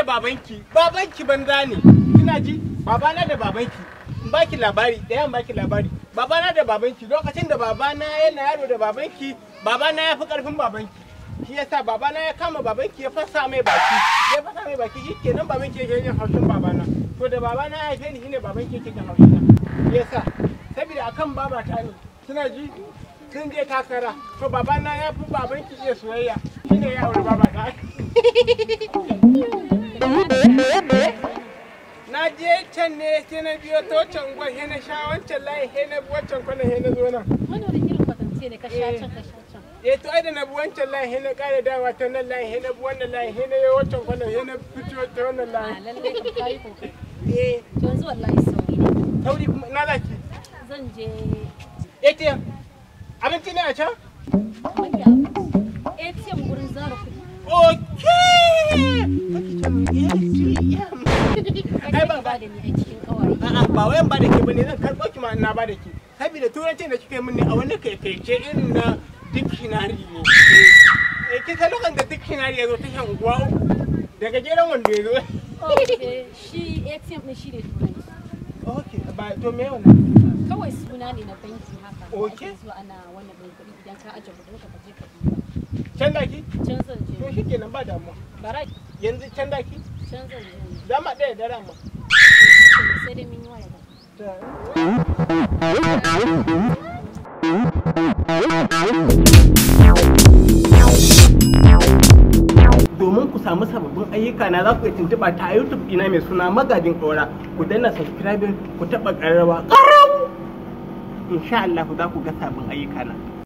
babanki babanki banza ne kina ji babana da babanki in baki labari da yan baki labari babana da babanki lokacin da babana yana yaro da babanki babana ya fi karfin babanki shi yasa babana ya kama babanki ya fasa mai baki ya fasa mai baki shi kenan babanki yake yin haushin babana to da babana ya haife ni shine babanki yake yin haushin na yasa saboda akan babata ne kina ji sun je takara to babana ya fi babanki iya soyayya shine ya aure babata na je can ne sai na biyo ta wancan gwan he na sha wancan layi he na bi wancan kwanan he na zo nan Wani wani irin kwatance ne ka sha can ka sha can. eh to ai da na bi wancan layi he na kare dawa ta nan layi he na bi wannan layi he na yi wancan kwanan he na fito ta wannan A layi lallai ka kayi kokari. eh To yanzu wallahi sauri ne. sauri kuma na laki Zan je ATM abinci ne a can wani abu. ATM gurin zara kuɗi. okay Kai ba ba da ni a cikin ƙawaye. A'a ba wayan ba da ke bane zan karɓo ki ma na ba da ke. Saboda turancin da kika yi min ne a wani kaikaice irin na dictionary ne. Eh kin san lokacin da dictionary ya zo ta shan uwa uku daga jeran wanda ya zo. Okay, shi ATM ɗin shi ne turanci. Okay ba to me wannan? Kawai suna ne na banki haka. da Okay. Ake zuwa ana wannan ɗin kuɗi idan ka ajiye kuɗin ka je ka ɗiba. Can daki? Can zan je. To shi kenan ba damuwa. Bara Yanzu can daki? can zan je. Zama ɗaya da rama. Sai dai mun yi waya da. domin ku samu sababbin ayyuka na za ku iya tuntuɓa ta YouTube ina mai suna magajin ƙaura ku danna subscribing ku taɓa ƙararrawa ƙarau insha Allah za ku ga sabbin ayyuka na